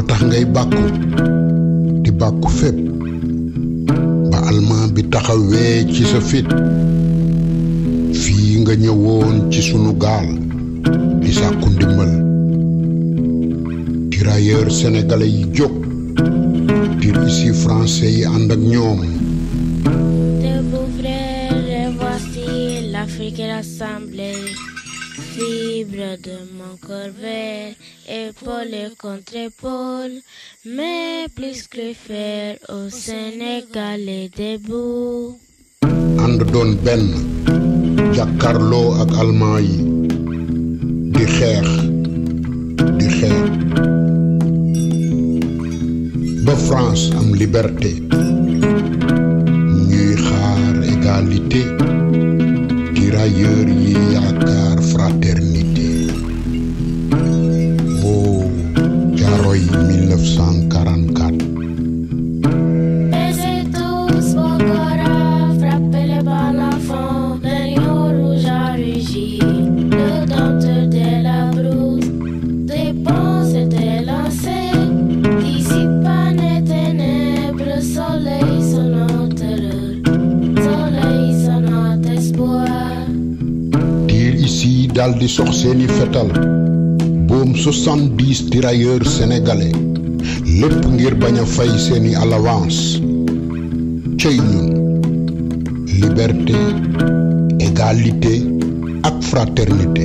moo tax ngay bàkku di bàkku fépp ba almaa bi taxawee ci sa fit fii nga ñëwoon ci sunu gaal di sàkku ndimbal tirailleurs sénégalais yi jóg tir ici français yi ànd ak ñoom Debout frères, et voici l'Afrique rassemblée. Fibre de mon corps vert, épaule contre épaule, mais plus que fer au Sénégal est debout. ànd doon benn jàkkarloo ak almaa yi di xeex di xeex ba France am liberté ñuy xaar égalité tirailleurs yi yaakaar fraternité oh Thiaroye 1944 Baissez tous vos corps, frappez les balles à fond, le lion rouge a rugi, le dompteur de la brousse, des ponts s'étaient lancés, dissipant les ténèbres, soleil sur notre terreur, soleil sur notre espoir. tir ici dal di sox seeni fetal boom 70 tirailleurs sénégalais lépp ngir bañ a fay seeni alawans cëy ñun liberté égalité ak fraternité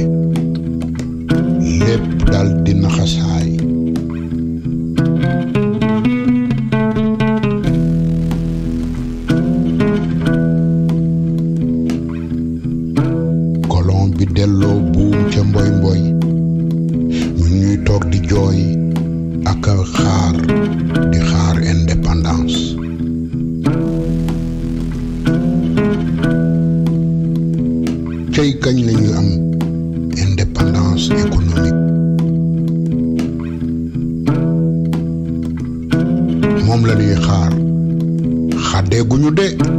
lépp dal di naxasaay kolon bi delloo buum ca mboy mboy ñun ñuy toog di jooy ak a xaar di xaar indépendance cey kañ lañuy am indépendance économique moom la ñuy xaar xàddeeguñu de